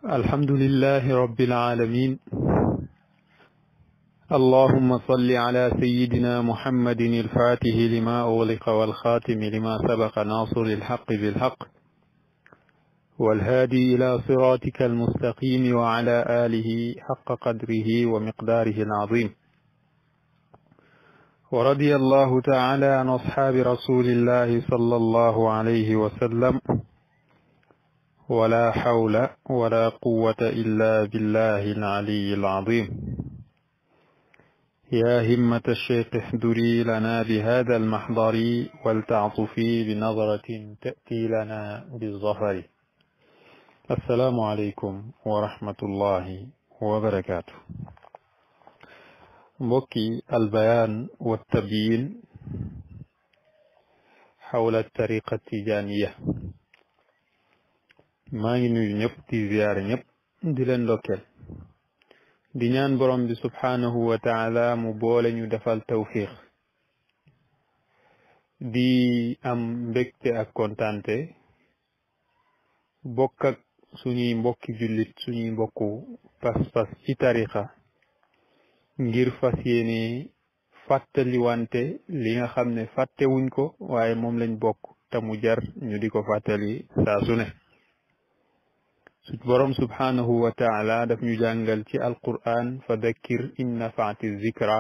الحمد لله رب العالمين اللهم صل على سيدنا محمد الفاتح لما أغلق والخاتم لما سبق ناصر الحق بالحق والهادي إلى صراطك المستقيم وعلى آله حق قدره ومقداره العظيم ورضي الله تعالى عن أصحاب رسول الله صلى الله عليه وسلم ولا حول ولا قوة إلا بالله العلي العظيم يا همة الشيخ احضري لنا بهذا المحضر ولتعطفي بنظرة تأتي لنا بالظفر السلام عليكم ورحمة الله وبركاته mbokki albayaan wa tabyin xawla tariqa tijaniya maa ngi nuyu ñëpp di ziyaare ñëpp di leen ndokkeel di ñaan borom bi subhaanahu wa taala mu boole ñu defal tawfiq di am mbégte ak kontante bokk ak suñuy mbokki jullit suñuy mbokku pas-pas ci tariqa ngir fas yéene fàttaliwante li nga xam ne fàttewuñ ko waaye moom lañ bokk te mu jar ñu di ko fàttali saa su ne su borom subhaanahu wa taala daf ñu jàngal ci alquran fa dakkir in nafaati zikra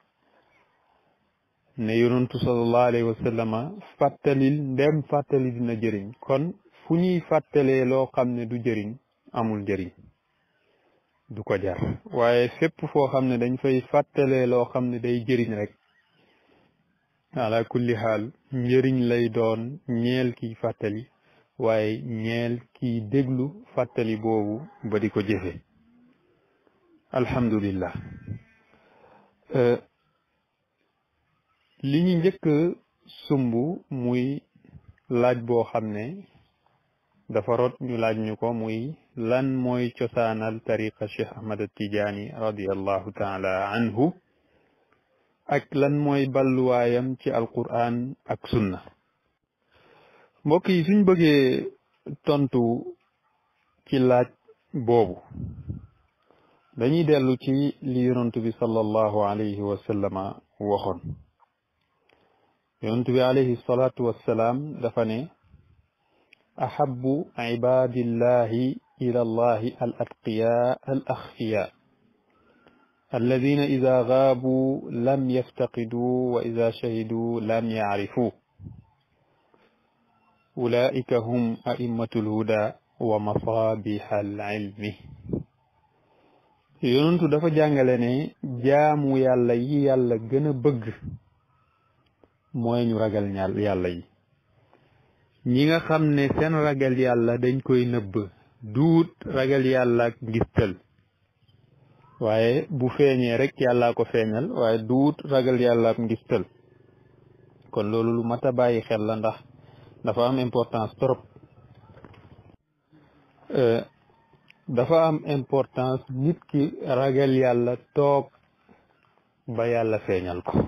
ne yonantu sallallahu alayhi wa sallama fàttalil ndem fàttali dina jëriñ kon fu ñuy fàttalee loo xam ne du jëriñ amul njëriñ du ko jar waaye fépp foo xam ne dañ fay fàttalee loo xam ne day jëriñ rek ala kulli xaal njëriñ lay doon ñeel kiy fàttali waaye ñeel kiy déglu fàttali boobu ba di ko jëfe alhamdulillah li ñu njëkk sumb muy laaj boo xam ne dafa rot ñu laaj ñu ko muy lan mooy cosaanal tariqa cheikh ahmad tijaani radiallahu taala anhu ak lan mooy balluwaayam ci alquran ak sunna mbokk yi suñ bëggee tontu ci laaj boobu dañuy dellu ci li yonantu bi sallallahu alayhi wa sallama waxoon yonantu bi alayhi salaatu wassalaam dafa ne ahabu ibadillahi ila allahi al atqiya al axfiya alladina ida gaabu lam yaftaqiduu wa ida shahiduu lam yacrifuu ulaika hum a'immatu lhuda wa masabiha al ilmi yonentu dafa jàngale ne jaamu yàlla yi yàlla gën a bëgg mooy ñu ragal ñaal yàlla yi ñi nga xam ne seen ragal yàlla dañ koy nëbb duut ragal yàlla ak ngistal waaye bu feeñee rek yàllaa ko feeñal waaye duut ragal yàlla ak ngistal kon loolu lu mat a bàyyi xel la ndax dafa am importance trop dafa am importance nit ki ragal yàlla toog ba yàlla feeñal ko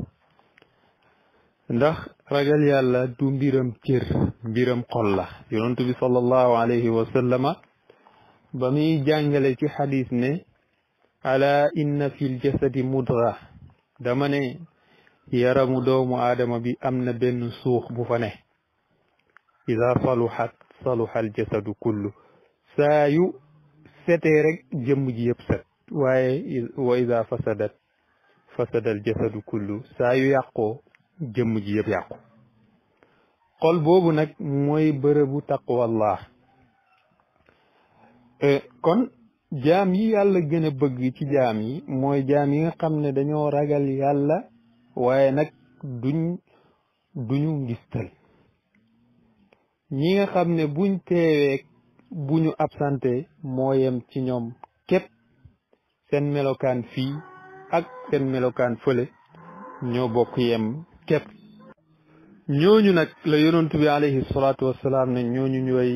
ndax ragal yàlla du mbiram cër mbiram xol la yonentu bi sallallahu alayhi wa sallama ba muy jàngale ci xadis ne ala inna fil jasadi mudra dama ne yaramu doomu aadama bi am na benn suux bu fa ne ida saluxat saluxa al jasadu kullu saa yu setee rek jëmm ji yëpp set waaye wa ida fasadat fasada al jasadu kullu saa yu yàqoo jëmm ji yëpp yàqu xol boobu nag mooy bërëbu taqwallah kon jaam yi yàlla gën a bëgg ci jaam yi mooy jaam yi nga xam ne dañoo ragal yàlla waaye nag duñ duñu ngistal ñi nga xam ne buñ teewee bu ñu absenté moo yem ci ñoom képp seen melokaan fii ak seen melokaan fële ñoo bokk yem képp ñooñu nag la yonentu bi alayhi salaatu wassalaam ne ñooñu ñooy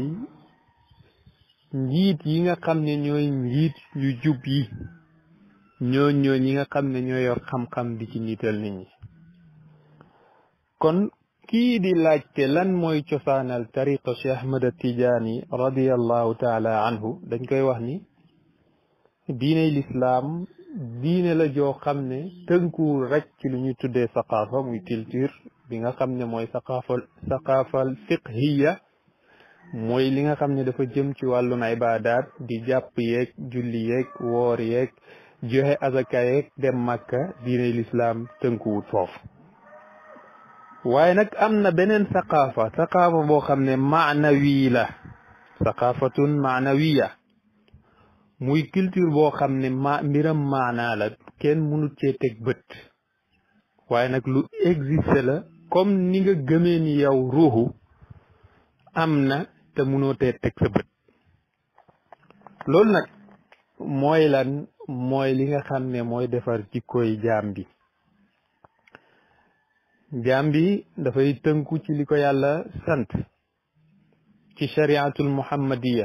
njiit yi nga xam ne ñooy njiit yu jub yi ñooñ ñooy ñi nga xam ne ñoo yor xam-xam di ci niital nit ñi kon kii di laajte lan mooy cosaanal tariqa Cheikh Ahmad Tijaani radiallahu taala anhu dañ koy wax ni diiney lislaam diine la joo xam ne tënkuwul rek ci lu ñuy tuddee saqaafa muy culture bi nga xam ne mooy saqaafal saqaafal fiqhiya mooy li nga xam ne dafa jëm ci wàllum ibaadaat di jàpp yeeg julli yeeg woor yeeg joxe azaka yeeg dem màkka diiney lislaam tënkuwut foofu waaye nag am na beneen saqaafa saqaafa boo xam ne maanawi la saqaafatun maanawiya muy culture boo xam ne ma mbiram maanaa la kenn mënut cee teg bët waaye nag lu existe la comme ni nga gëmee ni yow ruuxu am na te mënoo tee teg sa bët loolu nag mooy lan mooy li nga xam ne mooy defar jikkooy jaam bi jaam bi dafay tënku ci li ko yàlla sant ci shariatul muhammadiya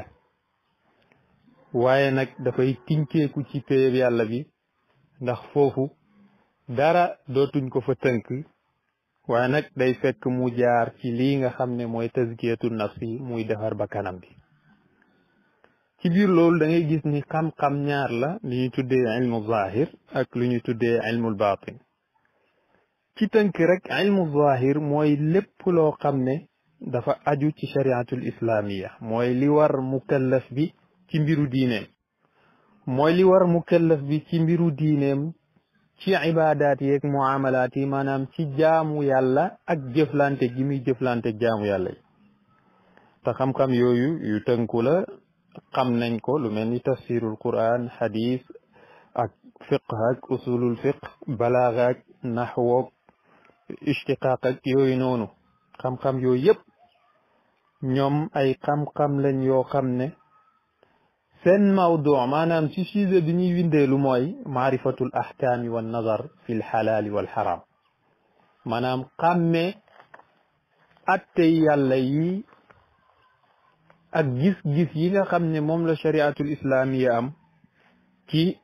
waaye nag dafay tinkeeku ci péyeb yàlla bi ndax foofu dara dootuñ ko fa tënk waaye nag day fekk mu jaar ci lii nga xam ne mooy tazkiyatu nafsi muy defar ba kanam bi ci biir loolu da ngay gis ni xam-xam ñaar la lu ñuy tuddee ilmu zahir ak lu ñuy tuddee ilmul batin ci tënk rek ilmu zahir mooy lépp loo xam ne dafa aju ci shariatul islamiya mooy li war mukallaf bi ci mbiru diineem mooy li war mukallaf bi ci mbiru diineem ci ibaadaat yeeg muamalaat yi maanaam ci jaamu yàlla ak jëflante gi muy jëflante jaamu yàlla yi te xam-xam yooyu yu tënku la xam nañ ko lu mel ni tafsirul quran hadis ak fiqh ak usulul fiqh balaaga ak naxwoog ishtiqaaq ak yooyu noonu xam-xam yooyu yëpp ñoom ay xam-xam lañ yoo xam ne seen mawdu maanaam ci sujet bi ñuy windeelu mooy maarifatul ahkaami wa nazar fi lxalaali wal xaram maanaam xàmme atte yàlla yi ak gis-gis yi nga xam ne moom la shariatul islaamiya am ci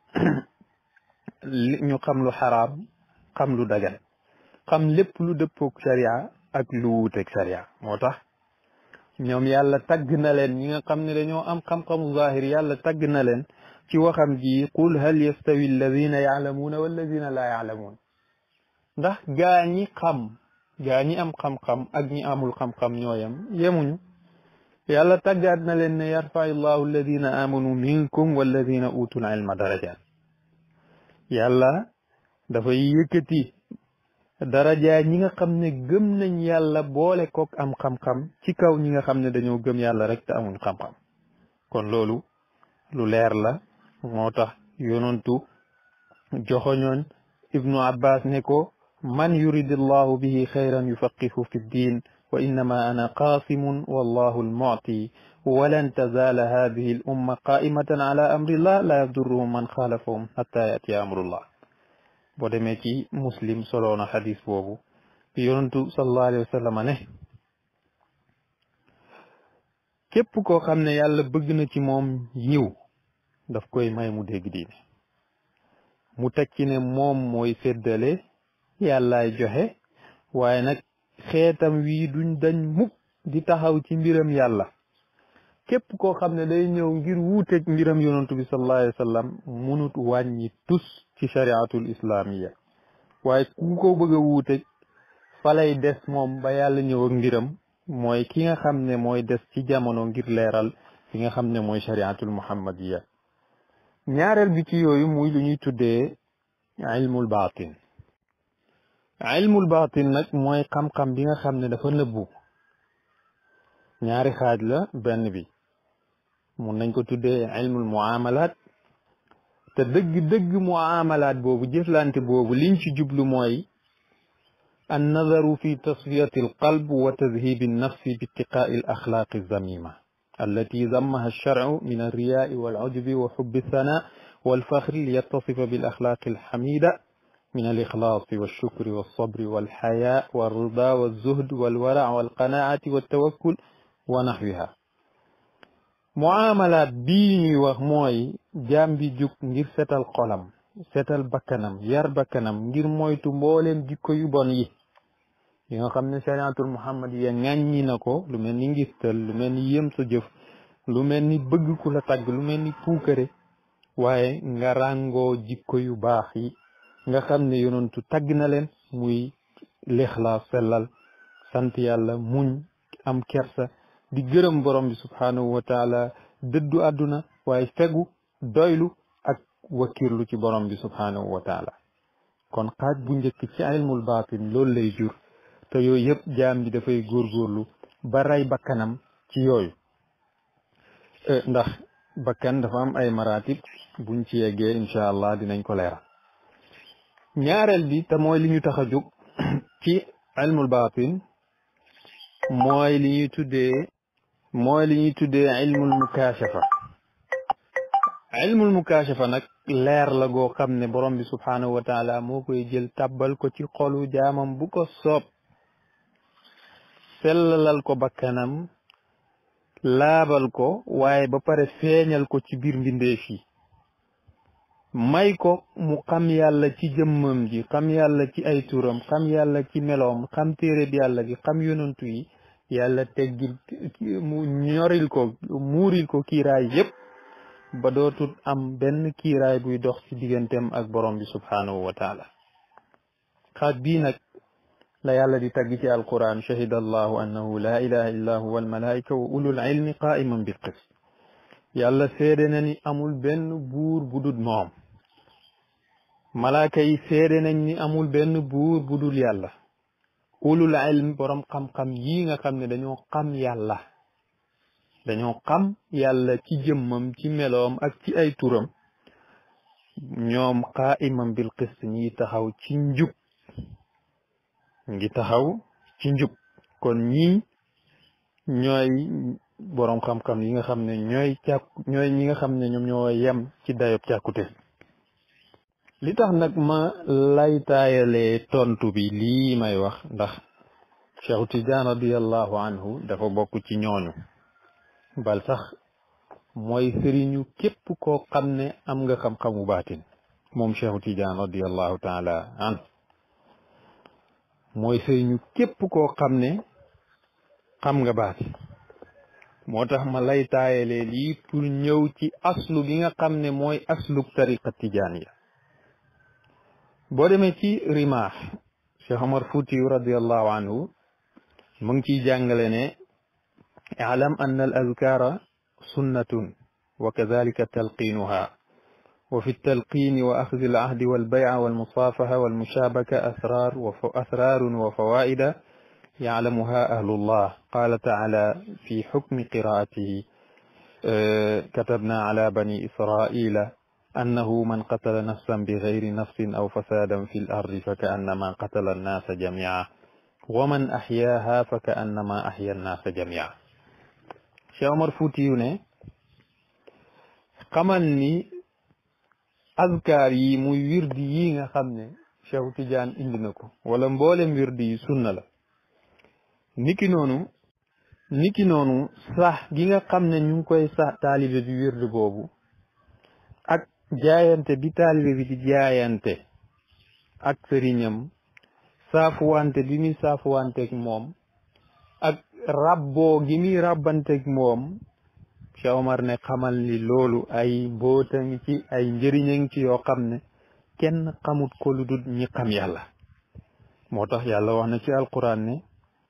ñu xam lu xaraam xam lu dagan xam lépp lu dëppook sharia ak lu wuuteeg sharia moo tax ñoom yàlla tagg na leen ñi nga xam ne dañoo am xam-xamu zahir yàlla tagg na leen ci waxam ji qul hal yastawi alladina yaalamuuna walladina laa yaalamuun ndax gaa ñi xam gaa ñi am xam-xam ak ñi amul xam-xam ñooyam yemuñu yàlla taggaat na leen ne yarfai llahu alladina amanu minkum walladina utul ilma darajat yàlla dafay yëkkati daraja ñi nga xam ne gëm nañ yàlla boole kook am xam-xam ci kaw ñi nga xam ne dañoo gëm yàlla rek te amuñ xam-xam kon loolu lu leer la moo tax yonontu joxoñoon ibnu abbas ne ko man yuridillahu bihi xayran yufaqihu fi ddin wa innama ana qaasimun wallahu almu'ti walan tazala hadihi al umma qaimatan ala amrillah la yadurruhum man xaalafahum hatta yatiya amrullah boo demee ci muslim soloona xadis boobu yonentu sallallahu alayhi wa sallam ne képp koo xam ne yàlla bëgg na ci moom yiw daf koy may mu dégg diine mu teg ci ne moom mooy séddale yàllaay joxe waaye nag xeetam wii duñ dañ mukk di taxaw ci mbiram yàlla képp koo xam ne day ñëw ngir wuuteeg mbiram yonantu bi sallallahu alayhi wa sallam munut wàññi tus ci shariatul islamiya waaye ku ko bëgg a wuuteeg fa lay des moom ba yàlla ñëw ak mbiram mooy ki nga xam ne mooy des ci jamono ngir leeral ki nga xam ne mooy shariatul muhammadiya ñaareel bi ci yooyu muy lu ñuy tuddee ilmul baatin ilmul baatin nag mooy xam-xam bi nga xam ne dafa nëbbu ñaari xaaj la benn bi mun nañ ko tuddee ilmul muamalaat te dëgg-dëgg muamalaat boobu jëflante boobu liñ ci jublu mooy an nadaru fi tasfiyati alqalb wa tadhibi annafsi bi ittiqaai alaxlaaqi alzamima allati zammaha alsharcu min alriyaai walcujbi wa xubbi althana walfaxri liyattasifa bilaxlaaqi alxamida من الإخلاص والشكر والصبر والحياء والرضا والزهد والورع والقناعة والتوكل ونحوها muamalaat bii ñuy wax mooy jaam bi jug ngir setal xolam setal bakkanam yar bakkanam ngir moytu mbooleem jikko yu bon yi yi nga xam ne shariatul muhammad ya ŋàññi na ko lu mel ni ngistal lu mel ni yëm sa jëf lu mel ni bëgg ku la tagg lu mel ni puukare waaye nga ràngoo jikko yu baax yi nga xam ne yonentu tagg na leen muy lixlaas sellal sant yàlla muñ am kersa di gërëm borom bi subhaanahu wa taala dëddu àdduna waaye fegu doylu ak wakkirlu ci borom bi subhaanahu wa taala kon xaaj bu njëkk ci ilmul baatin loolu lay jur te yooyu yëpp jaam bi dafay góorgóorlu ba rey bakkanam ci yooyu ndax bakkan dafa am ay maratib buñ ci yeggee incha allah dinañ ko leeral ñaareel bi te mooy li ñu tax a jóg ci ilmul baatin mooy li ñuy tuddee mooy li ñuy tuddee ilmul mukaashafa ilmul mukaashafa nag leer la goo xam ne borom bi subhaanahu wa taala moo koy jël tàbbal ko ci xolu jaamam bu ko soob sellalal ko bakkanam laabal ko waaye ba pare feeñal ko ci biir mbindeef yi may ko mu xam yàlla ci jëmmam ji xam yàlla ci ay turam xam yàlla ci meloom xam téereb yàlla gi xam yonantu yi yàlla teggil mu ñoril ko muuril ko kiiraay yépp ba dootul am benn kiiraay buy dox ci digganteem ak borom bi subhaanahu wa taala xaaj bii nag la yàlla di tagg ci alquran shahida allahu annahu la ilaha illa huwa almalaika wa ulul ilmi qaiman bil qist yàlla seede na ni amul benn buur bu dul moom malaaka yi seede nañ ni amul benn buur bu dul yàlla ulul ilm borom xam-xam yi nga xam ne dañoo xam yàlla dañoo xam yàlla ci jëmmam ci meloom ak ci ay turam ñoom qaiman bil qist ñi taxaw ci njub ngi taxaw ci njub kon ñii ñooy boroom xam-xam yi nga xam ne ñooy càkku ñooy ñi nga xam ne ñoom ñoo yem ci dayob càkkute li tax nag ma lay taayalee tontu bi lii may wax ndax Cheikh Tidiane radiallahu anhu dafa bokk ci ñooñu bal sax mooy sëriñu képp koo xam ne am nga xam-xamu baatin moom Cheikh Tidiane radiallahu taala anhu mooy sëriñu képp koo xam ne xam nga baati moo tax ma lay taayalee lii pour ñëw ci aslu gi nga xam ne mooy aslub tariqa tijaaniya boo demee ci rimaax Cheikh Omar Fuutiyu radiallahu anhu mu ngi ciy jàngale ne اعلم أن الأذكار سنة وكذلك تلقينها وفي التلقين وأخذ العهد والبيع والمصافحة والمشابكة أسرار وأسرار وفوائد يعلمها أهل الله قال تعالى في حكم قراءته كتبنا على بني إسرائيل أنه من قتل نفسا بغير نفس أو فسادا في الأرض فكأنما قتل الناس جميعا ومن أحياها فكأنما أحيا الناس جميعا Cheikh Omar Fuutiyu ne xamal ni azkaar yi muy wirdi yi nga xam ne Cheikh Tidiane indi na ko wala mboolem wirdi yi sunna la niki noonu niki noonu sax gi nga xam ne ñu ngi koy sax taalibe bi wirdi boobu ak jaayante bi taalibe bi di jaayante ak sëriñam saafuwante bi muy saafuwanteeg moom ak rabboo gi muy rabbanteeg moom Cheikh Omar ne xamal ni loolu ay mboota ngi ci ay njëriña ngi ci yoo xam ne kenn xamut ko lu dul ñi xam yàlla moo tax yàlla wax na ci alquran ne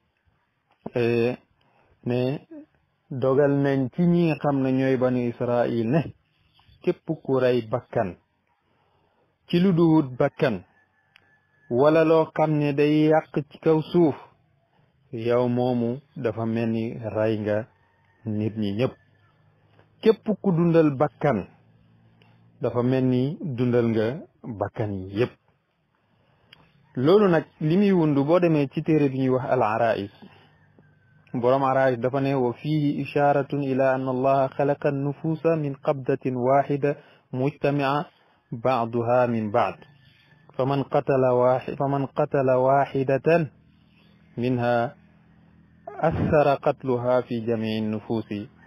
ne dogal nañ ci ñi nga xam ne ñooy banu Israil ne képp ku rey bakkan ci lu duwut bakkan wala loo xam ne day yàq ci kaw suuf yow moomu dafa mel ni rey nga nit ñi ñëpp képp ku dundal bakkan dafa mel ni dundal nga bakkan yi yëpp loolu nag li muy wundu boo demee ci téere bi ñuy wax al arais boroom arais dafa ne wa fihi isharatun ila an allaha xalaqa annufusa min qabdatin waxida mujtamia baaduha min baad faman qatala waxi faman qatala waxidatan minha أثر قتلها في جميع النفوس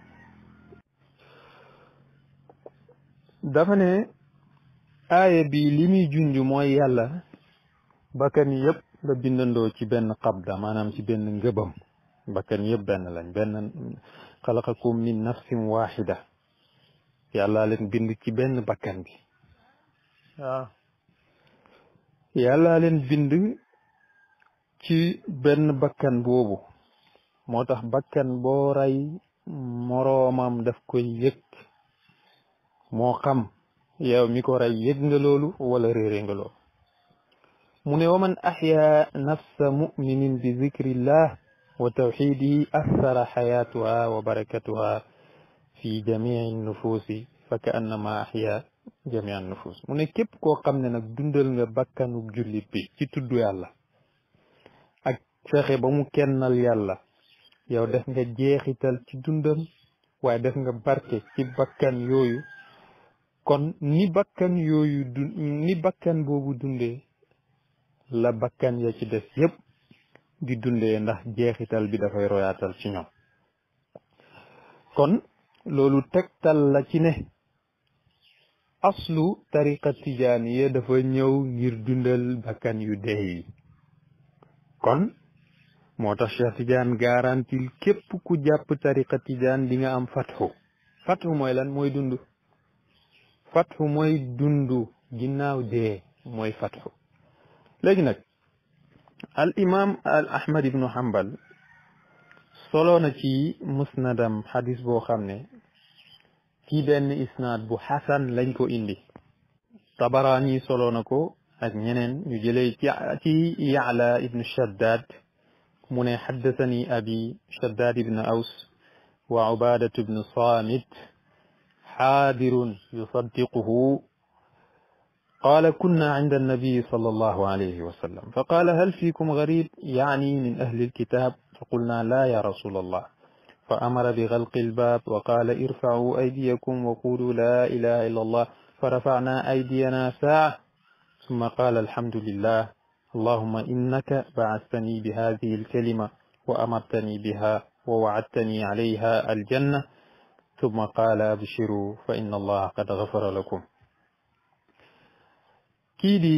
dafa ne aaya bi li muy junj mooy yàlla bakkan yëpp la bindandoo ci benn qabda maanaam ci benn ngëbam bakkan yëpp benn lañ benn xalaqakum min nafsin waxida yàlla leen bind ci benn bakkan bi waaw yàlla leen bind ci benn bakkan boobu moo tax bakkan boo rey moroomam daf koy yëg moo xam yow mi ko rey yëg nga loolu wala réere nga loolu mu ne wa man axya nafsa muminin bi zikrillah wa tawxidihi athara xayaatuha wa barakatuha fi jamii nufuusi fa ka annama axya jamii nufuus mu ne képp koo xam ne nag dundal nga bakkanu jullit bi ci tudd yàlla ak fexe ba mu kennal yàlla yow def nga jeexital ci dundam waaye def nga barke ci bakkan yooyu kon ni bakkan yooyu du ni bakkan boobu dundee la bakkan ya ci des yépp di dundee ndax jeexital bi dafay royaatal ci ñoom kon loolu tegtal la ci ne aslu tariqa tijaaniya dafa ñëw ngir dundal bakkan yu dee yi kon moo tax Cheikh Tidiane garantil képp ku jàpp tariqa tijaan di nga am fatxu fatxu mooy lan mooy dund fatxu mooy dund ginnaaw dee mooy fatxu léegi nag al imam al ahmad ibnu hambal solo na ci musnadam xadis boo xam ne ci benn isnaad bu xasan lañ ko indi tabaraani solo na ko ak ñeneen ñu jëlee ci ci yaala ibnu shaddad mu ne xaddasani abi shaddad ibnu aws wa ubadatu ibnu samit xaadirun yusaddiquhu قال كنا عند النبي صلى الله عليه وسلم فقال هل فيكم غريب يعني من أهل الكتاب فقلنا لا يا رسول الله فأمر بغلق الباب وقال ارفعوا أيديكم وقولوا لا إله إلا الله فرفعنا أيدينا ساعة ثم قال الحمد لله اللهم إنك بعثتني بهذه الكلمة وأمرتني بها ووعدتني عليها الجنة ثم قال أبشروا فإن الله قد غفر لكم kii di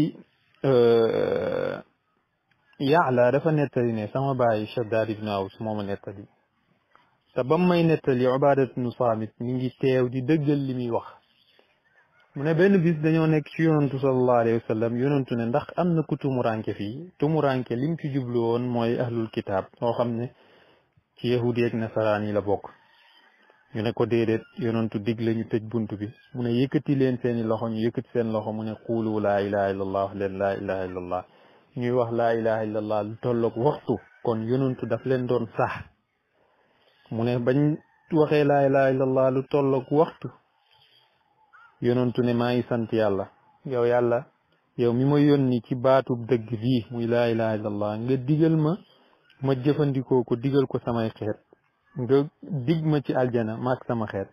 Yaala dafa nettali ne sama baay Shaddaad ibnu Aws moo ma nettali te ba may nettali Ubaadatu ibnu Saamit mi ngi teew di dëggal li muy wax mu ne benn bis dañoo nekk ci yonantu sallallahu alayhi wa sallam yonantu ne ndax am na ku tumuranke fii tumuranke lim ci jublu woon mooy ahlul kitaab moo xam ne ci yahudi ak nasaraan yi la bokk ñu ne ko déedéet yonantu digle ñu tëj bunt bi mu ne yëkkati leen seeni loxo ñu yëkkati seen loxo mu ne xuulu laa ilaha illallah wax leen laa ilaha illallah ñuy wax laa ilaha illallah lu tolloog waxtu kon yonantu daf leen doon sax mu ne bañ waxee laa ilaha illallah lu tolloog waxtu yonantu ne maa ngi sant yàlla yow yàlla yow mi ma yónni ci baatub dëgg bii muy laa ilaha illallah nga digal ma ma jëfandikoo ko digal ko samay xeet nga dig ma ci aljana maak sama xeet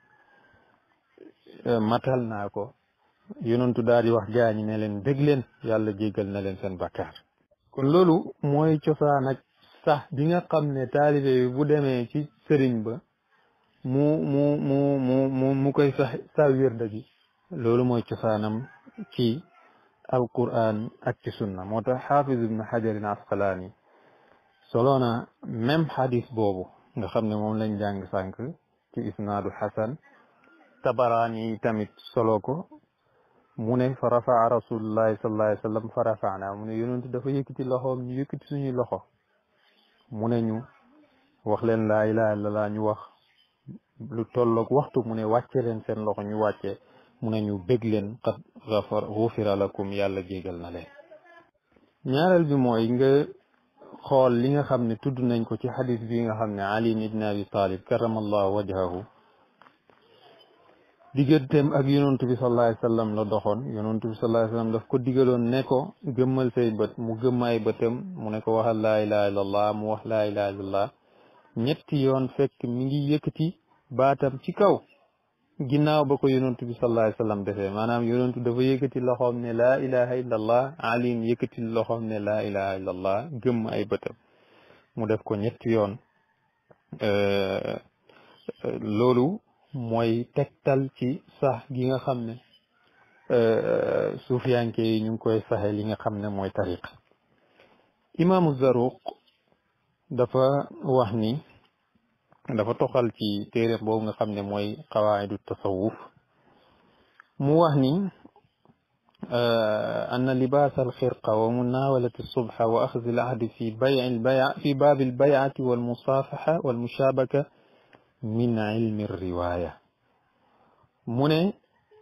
matal naa ko yonentu daal di wax gaañi ne leen dégg leen yàlla jéggal na leen seen bakkaar kon loolu mooy cosaan ak sax bi nga xam ne taalibe bi bu demee ci sëriñ ba mu mu mu mu mu mu koy sax sa wirda gi loolu mooy cosaanam ci alquran ak ci sunna moo tax xaafiz ibnu xajarin asqalaani solo na même xadis boobu nga xam ne moom lañ jàng sànq ci isnaadu xasan tabaraani tamit solo ko mu ne fa rafaa rasulullahi sallallahu alayhi wa sallam fa rafaana mu ne yonentu dafa yëkkati loxoom ñu yëkkati suñuy loxo mu ne ñu wax leen laa ilaha illallah ñu wax lu tolloog waxtu mu ne wàcce leen seen loxo ñu wàcce mu ne ñu bég leen qad gafar gufira lakum yàlla jégal na leen ñaareel bi mooy nga xool li nga xam ne tudd nañ ko ci xadis bi nga xam ne ali ibn abi talib karamallahu wajhahu digganteem ak yonontu bi sallallahu alayhi wasallam la doxoon yonontu bi sallallahu alayhi wasallam daf ko digaloon ne ko gëmmal say bët mu gëmm ay bëtam mu ne ko waxal laa ilaha illallah mu wax laa ilaha illallah ñetti yoon fekk mi ngi yëkkati baatam ci kaw ginnaaw ba ko yonontu bi sallallahu alayhi wasallam defee maanaam yonontu dafa yëkkati loxoom ne laa ilaha illallah alim yëkkati loxoom ne laa ilaha illallah gëmm ay bëtam mu def ko ñetti yoon loolu mooy tegtal ci sax gi nga xam ne suufiyanke yi ñu ngi koy saxe li nga xam ne mooy tariqa imaamu Zaruq dafa wax ni dafa toxal ci téere boobu nga xam ne mooy qawaidu tasawuf mu wax ni أن لباس الخرقة ومناولة الصبح وأخذ العهد في بيع البيع في باب البيعة والمصافحة والمشابكة من علم الرواية من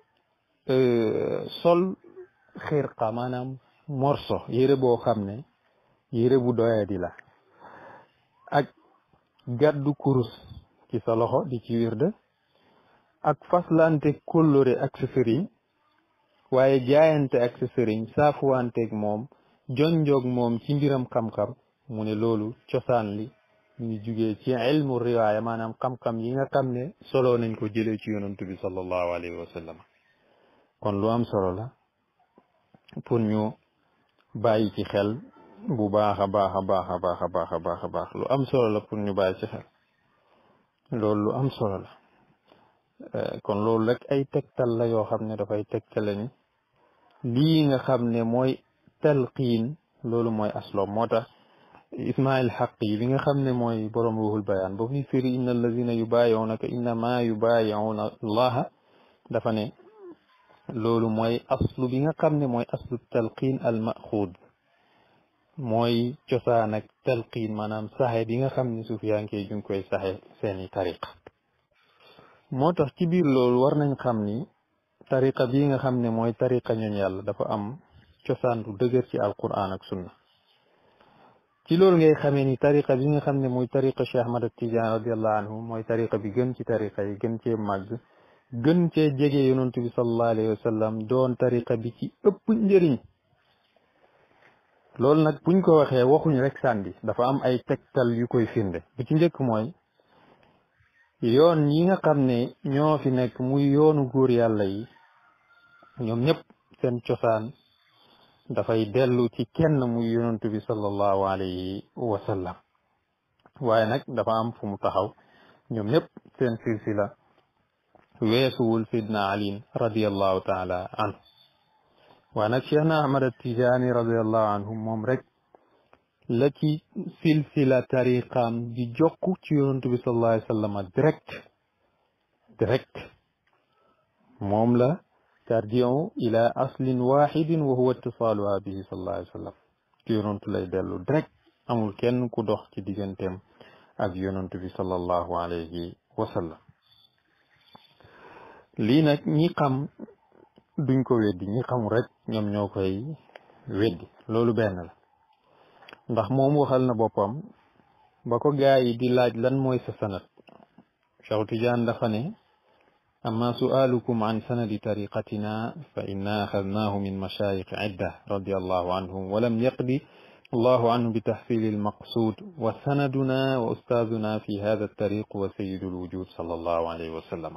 sol xirqa maanaam morso yére boo xam ne yére bu doyadi la ak gàddu kurus ci sa loxo di ci wirde ak faslante kóllëre ak sa sëriñ waaye jaayante ak sa sëriñ saafuwanteeg moom jonjoog moom ci mbiram xam-xam mu ne loolu cosaan li ñu ngi jugee ci ilmu riwaaya maanaam xam-xam yi nga xam ne solo nañ ko jëlee ci yonantu bi sallallahu alayhi wa sallam kon lu am solo la pour ñu bàyyi ci xel bu baax a baax a baax a baax a baax a baax a baax lu am solo la pour ñu bàyyi ci xel loolu lu am solo la kon loolu rek ay tegtal la yoo xam ne dafay tegtale ni lii nga xam ne mooy talqiin loolu mooy asloom moo tax ismail xaq yi bi nga xam ne mooy borom ruhul bayaan ba fi firi inna allazina yubaayi'unaka innama yubaayi'una allaha dafa ne loolu mooy aslu bi nga xam ne mooy aslu talqiin al maxuud mooy cosaan ak talqiin maanaam saxe bi nga xam ne sufiyankee ju ngi koy saxe seeni tariqa moo tax ci biir loolu war nañ xam ni tariqa bii nga xam ne mooy tariqa ñooñ yàlla dafa am cosaan bu dëgër ci alquran ak sunna ci loolu ngay xamee ni tariqa bi nga xam ne mooy tariqa Cheikh Ahmad Tidiane radiallahu anhu mooy tariqa bi gën ci tariqa yi gën cee màgg gën cee jege yonantu bi sallallahu alayhi wa sallam doon tariqa bi ci ëpp njëriñ loolu nag buñ ko waxee waxuñ rek sànni dafa am ay tegtal yu koy firnde bu ci njëkk mooy yoon yi nga xam ne ñoo fi nekk muy yoonu góor yàlla yi ñoom ñëpp seen cosaan dafay dellu ci kenn muy yonantu bi sallallahu alayhi wa sallam waaye nag dafa am fu mu taxaw ñoom ñëpp seen silsila weesuwul sidna ali radiallahu taala anhu waaye nag cheikhna ahmad atijani radiallahu anhu moom rek la ci silsila tariqaam di jokk ci yonantu bi sallallahu alayhi wa sallam direct direct moom la tarjiu ila aslin waxidin wa huwa ittisaaluha bihi sallallahu alayhi wa sallam ci yonantu lay dellu direct amul kenn ku dox ci digganteem ak yonantu bi sallallahu alayhi wa sallam lii nag ñi xam duñ ko weddi ñi xamul rek ñoom ñoo koy weddi loolu benn la ndax moom waxal na boppam ba ko gaa yi di laaj lan mooy sa sanad Cheikh Tidiane dafa ne amma su'alukum an sanadi tariqatina fa inna axadnaahu min mashayikh idda radiallahu anhum walam yaqdi allahu anhu bi tahsil almaqsud wa sanaduna wa ustaaduna fi hada altariq wa sayidu alwujud sallallahu alayhi wa sallam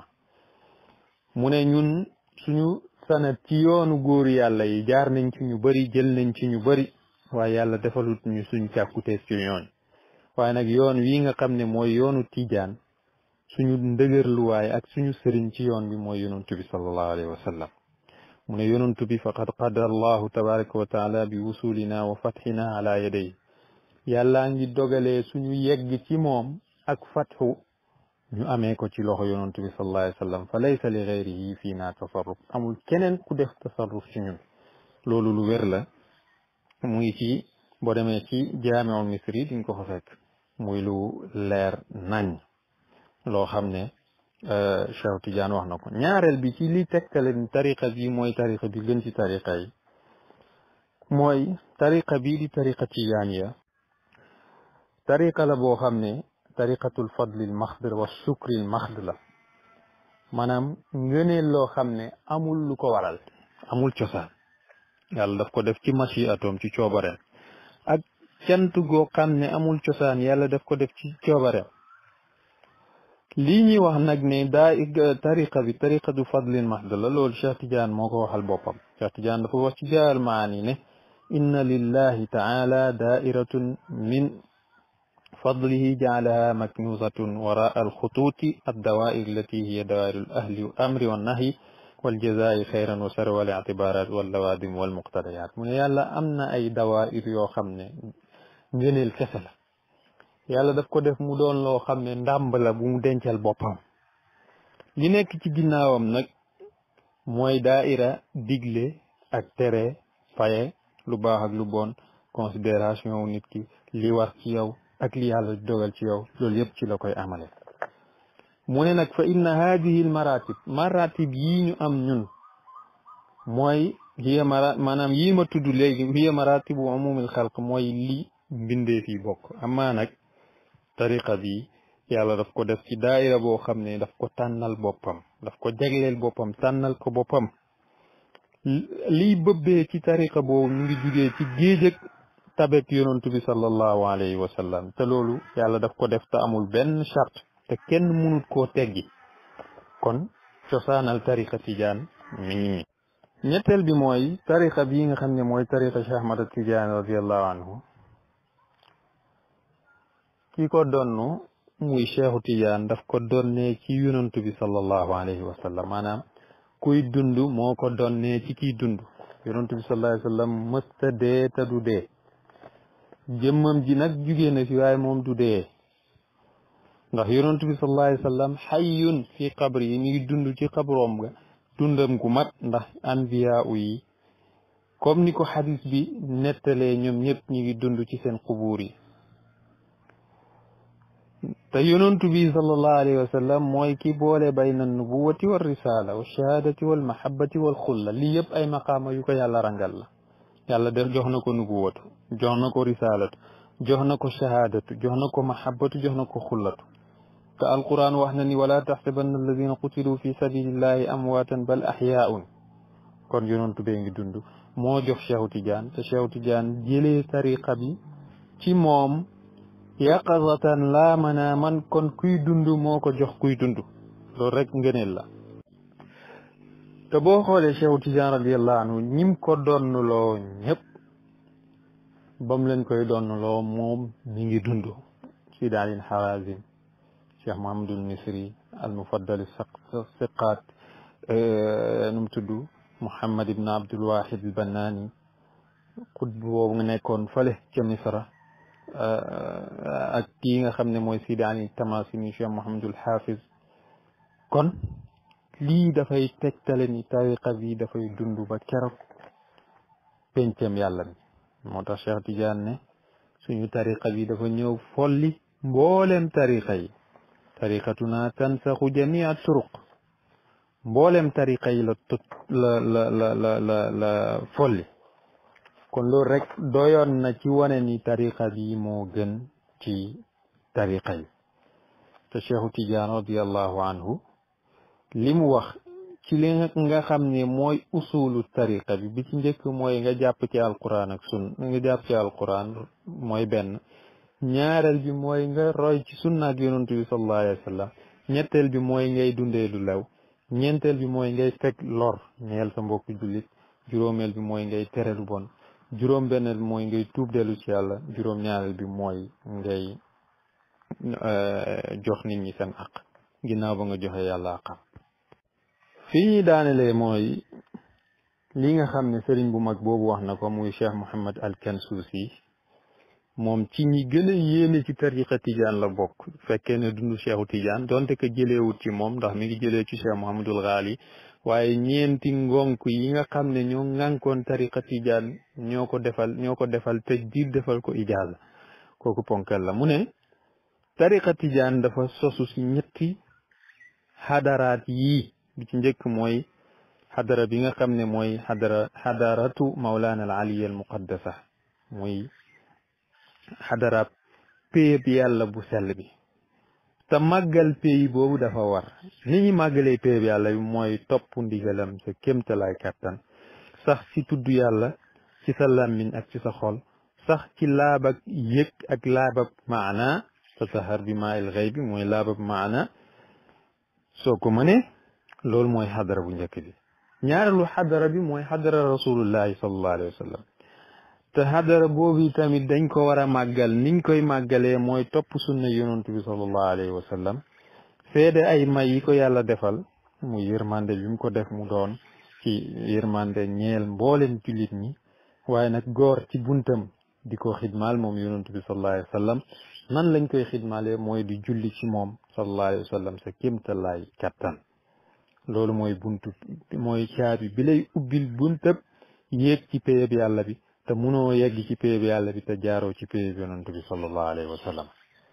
mu ne ñun suñu sanad ci yoonu góor yàlla yi jaar nañ ci ñu bëri jël nañ ci ñu bëri waaye yàlla defalut ñu suñ càkkutees ci ñooñ waaye nag yoon wi nga xam ne mooy yoonu tijaan suñu ndëgërluwaay ak suñu sëriñ ci yoon bi mooy yonantu bi sallallahu alayhi wa sallam mu ne yonantu bi faqad qadara allahu tabaraka wa taala bi wusulina wa fathina ala yaday yàllaa ngi dogalee suñu yegg ci moom ak fatxu ñu amee ko ci loxo yonantu bi sallallahu alayhi wa sallam fa laysa li gayrihi fii naa tasarruf amul keneen ku def tasarruf ci ñun loolu lu wér la mu ngi ci boo demee ci jaamiul misri di nga ko fa fekk muy lu leer nañ loo xam ne Cheikh Tidiane wax na ko ñaareel bi ci li tegtale ni tariqa bi mooy tariqa bi gën ci tariqa yi mooy tariqa bii di tariqa tijaaniya tariqa la boo xam ne tariqatul fadlil maxd wa sukril maxd la maanaam ngëneel loo xam ne amul lu ko waral amul cosaan yàlla daf ko def ci machi atom ci coobareem ak cant goo xam ne amul cosaan yàlla daf ko def ci coobareem lii ñuy wax nag ne daa tariqa bi tariqatu fadlin mahd la loolu Cheikh Tidiane moo ko waxal boppam Cheikh Tidiane dafa wax ci jaal maani ne inna lillahi taala dairatun min fadlihi jaalaha maknusatun wara alxutuuti addawair allati hiya dawair alahli amri wannahyi waljazaa'i xayran wa shar wal i'tibaaraat wal lawaadim wal muqtadayaat mu ne yàlla am na ay dawaayir yoo xam ne ngëneel kese la yàlla daf ko def mu doon loo xam ne ndàmb la bu mu dencal boppam li nekk ci ginnaawam nag mooy daaira digle ak tere faye lu baax ak lu bon considération wu nit ki li war ci yow ak li yàlla dogal ci yow loolu yëpp ci la koy amale mu ne nag fa inna hadihi al maratib maratib yii ñu am ñun mooy hiya mara maanaam yii ma tudd léegi hiya maratibu umumil xalq mooy li mbindee fi bokk amaa nag tariqa bi yàlla daf ko def ci daayira boo xam ne daf ko tànnal boppam daf ko jagleel boppam tànnal ko boppam liy bëbbee ci tariqa boobu ñu ngi jugee ci géej ak tabek yonantu bi sallallahu alayhi wa sallam te loolu yàlla daf ko def te amul benn charte te kenn mënut koo teggi kon cosaanal tariqa tijaan mi ngi nii ñetteel bi mooy tariqa bii nga xam ne mooy tariqa Cheikh Ahmad Tijaan radiallahu anhu ki ko donnu muy Cheikhu Tijaan daf ko donnee ci yonantu bi sallallahu alayhi wa sallam maanaam kuy dund moo ko donnee ci kiy dund yonantu bi sallallahu alayhi wa sallam mësta dee te du dee jëmmam ji nag jugee na fi waaye moom du dee ndax yonantu bi sallallahu alayhi wa sallam xayyun fi qabri yi mi ngi dund ci xabroom ga dundam gu mat ndax anbiya yi comme ni ko xadis bi nettalee ñoom ñëpp ñi ngi dund ci seen xubuur yi te yonantu bi sallallahu alayhi wa sallam mooy ki boole bayna nubuwati wal risala wa shahadati wal mahabbati wal xulla lii yëpp ay maqaama yu ko yàlla rangal la yàlla def jox na ko nubuwatu jox na ko risalatu jox na ko shahadatu jox na ko mahabbatu jox na ko xullatu te alquran wax na ni wala taxsabanna alladina qutilu fi sabilillahi amwaatan bal axyaun kon yonantu bee ngi dund moo jox Cheikhu Tidiane te Cheikhu Tidiane jëlee tariqa bi ci moom yaqazatan laa manaaman kon kuy dund moo ko jox kuy dund loolu rek ngëneel la te boo xoolee Cheikhu Tidiane radiallahu anhu ñim ko donnuloo ñëpp bam leen koy donnuloo moom mi ngi dund Sidi Alin Harazim cheikh Mahamadul Misri al mufaddal siqaat nu mu tudd Mouhammad ibn Abdul Wahid al Bannaani xutb boobu nga nekkoon fële ca Misra ak kii nga xam ne mooy Sidi Ali Tamasini cheikh Mouhamadul Hafiz kon lii dafay tegtale ni tariqa bi dafay dund ba keroog pencam yàlla mi moo tax Cheikh Tidiane ne suñu tariqa bi dafa ñëw folli mboolem tariqa yi tariqatuna tansaxu jamia turuq mboolem tariqa yi la tut la la la la la la folli kon loolu rek doyoon na ci wane ni tariqa bi moo gën ci tariqa yi te cheikhu tidiane radiallahu anhu li mu wax ci li nga xam ne mooy usulu tariqa bi bi ci njëkk mooy nga jàpp ci alquran ak sun nga jàpp ci alquran mooy benn ñaareel bi mooy nga roy ci sunna ak yonantu bi sallallahu alayhi wa sallam ñetteel bi mooy ngay dundee lu lew ñeenteel bi mooy ngay teg lor ñeel sa mbokk jullit juróomeel bi mooy ngay tere lu bon juróom benneel bi mooy ngay tuub dellu ci yàlla juróom ñaareel bi mooy ngay jox nit ñi seen aq ginnaaw ba nga joxe yàlla aqam fii ñuy daanelee mooy li nga xam ne sëriñ bu mag boobu wax na ko muy cheikh Mouhamed al Kansuusi moom ci ñi gën a yéeme ci tariqa tijaan la bokk fekkee ne dund cheikhu tijaan donte que jëleewut ci moom ndax mi ngi jëlee ci cheikh Mouhamadul Ghali waaye ñeenti ngonk yi nga xam ne ñoo ŋànkoon tariqa tijaan ñoo ko defal ñoo ko defal te diir defal ko ijaaza kooku ponkal la mu ne tariqa tijaan dafa sosu si ñetti xadaraat yii bi ci njëkk mooy xadara bi nga xam ne mooy xadara xadaratu mawlaana al aliya al muqaddasa muy xadaraab péyeb yàlla bu sell bi te màggal péyi boobu dafa war ni ñu màggalee péyeb yàlla bi mooy topp ndigalam sa kémtalaay kàttan sax ci tudd yàlla ci sa làmmiñ ak ci sa xol sax ci laabak yëg ak laabab maana tatahar bi maa il xëy bi mooy laabab maana soo ko mënee loolu mooy xadara bu njëkk bi ñaareelu xadara bi mooy xadara rasulullahi sallallahu alayhi wa sallam te xadara boobu tamit dañ ko war a màggal niñ koy màggalee mooy topp sunna yonantu bi sallallahu alayhi wa sallam seede ay may yi ko yàlla defal mu yërmande bi mu ko def mu doon ci yërmande ñeel mboolem jullit ñi waaye nag góor ci buntam di ko xidmaal moom yonent bi sallallahu alayhi wa sallam nan lañ koy xidmaale mooy di julli ci moom sallallahu alayhi wa sallam sa kéemtalaay kattan loolu mooy buntu mooy caabi bi lay ubbil buntab yéeg ci péyeb yàlla bi te munoo yegg ci péyeb yàlla bi te jaaroo ci péyeb yonent bi sallallahu alayhi wa sallam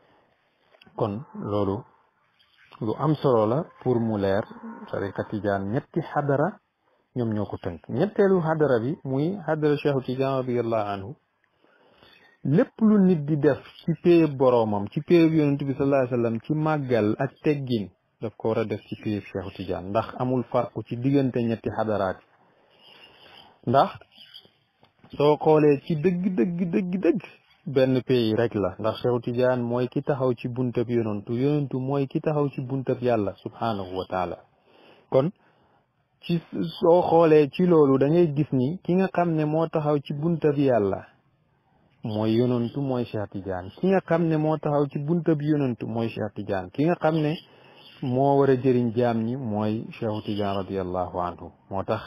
kon loolu lu am solo la pour mu leer tariqa tijaan ñetti xadara ñoom ñoo ko tënk ñetteelu xadara bi muy xadara cheikhu tijaan radiallahu anhu lépp lu nit di def ci péyeb boroomam ci péyeb yonent bi sallallahu alayhi wa sallam ci màggal ak teggin daf ko war a def ci péyeb cheikhu tijaan ndax amul farqu ci diggante ñetti xadaraat ndax soo xoolee ci dëgg dëgg dëgg dëgg benn pays rek la ndax Cheikhu Tidiane mooy ki taxaw ci buntab yonantu yonantu mooy ki taxaw ci buntab yàlla subhanahu wa taala kon ci soo xoolee ci loolu da ngay gis ni ki nga xam ne moo taxaw ci buntab yàlla mooy yonantu mooy Cheikh Tidiane ki nga xam ne moo taxaw ci buntab yonantu mooy Cheikh Tidiane ki nga xam ne moo war a jëriñ jaam ñi mooy Cheikhu Tidiane radiallahu anhu moo tax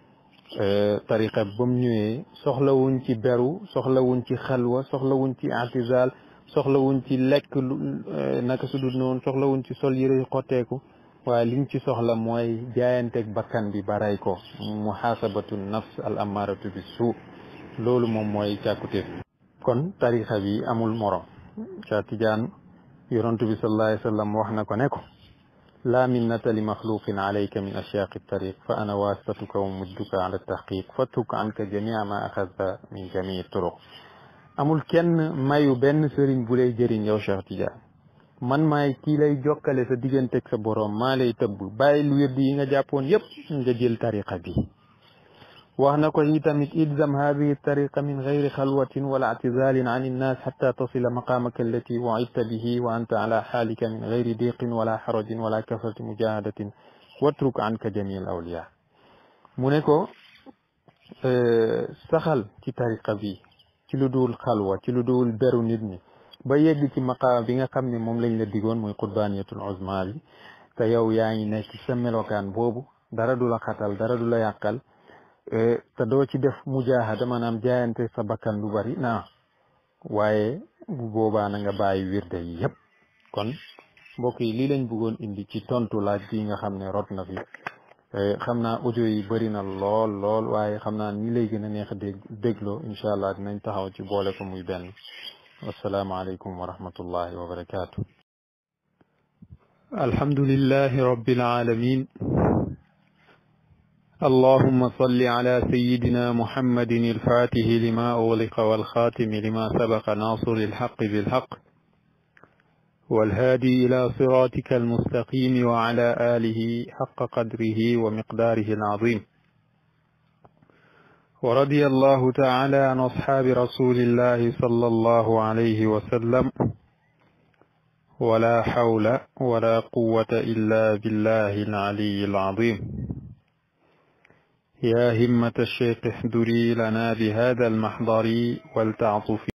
tariqa ba mu ñëwee soxlawuñ ci beru soxlawuñ ci xalwa soxlawuñ ci atizal soxlawuñ ci lekk lu naka su dul noonu soxlawuñ ci sol yëre xotteeku waaye liñ ci soxla mooy jaayanteeg bakkan bi ba rey ko muhasabatu nafs al amaratu bi suu loolu moom mooy càkkutéef kon tariqa bi amul morom ca tijaan yonantu bi sallallahu alayhi wa sallam wax na ko ne ko لا منة لمخلوق عليك من أشياق الطريق فأنا واسطتك ومدك على التحقيق فاترك عنك جميع ما أخذت من جميع الطرق amul kenn mayu benn sëriñ bu lay jëriñ yow Cheikh Tidiane man maay kii lay jokkale sa digganteeg sa boroom maa lay tëbb bàyyi lu wérdi yi nga jàppoon yépp nga jël tariqa bi wax na ko itamit ilzam hadihi tariqa min gayri xalwatin wala ictizalin an innas xata tasila maqamaka allati wacidta bihi wa anta ala xaalika min gayri diqin wala xarajin wala kasrati mujahadatin watruk anka jami al awliya mu ne ko saxal ci tariqa bi ci lu dul xalwa ci lu dul beru nit ñi ba yegg ci maqaama bi nga xam ne moom lañ la digoon muy qurbaaniyatul uzma bi te yow yaa ngi nekk sa melokaan boobu dara du la xatal dara du la yàqal te doo ci def mujaahada maanaam jaayante sa bakkan lu bari naa waaye bu boobaa na nga bàyyi wirde yi yépp kon mbokk yi lii lañ bëggoon indi ci tontu laaj bi nga xam ne rot na fi xam naa audio yi bëri na lool lool waaye xam naa ni lay gën a neex a dégg dégloo incha allah dinañ taxaw ci boole ko muy benn wasalaamaaleykum wa rahmatullahi wa barakaatu. alhamdulillahi rabbil alamin اللهم صل على سيدنا محمد الفاتح لما أغلق والخاتم لما سبق ناصر الحق بالحق والهادي إلى صراطك المستقيم وعلى آله حق قدره ومقداره العظيم ورضي الله تعالى عن أصحاب رسول الله صلى الله عليه وسلم ولا حول ولا قوة إلا بالله العلي العظيم يا همة الشيخ احضري لنا بهذا المحضر ولتعطفي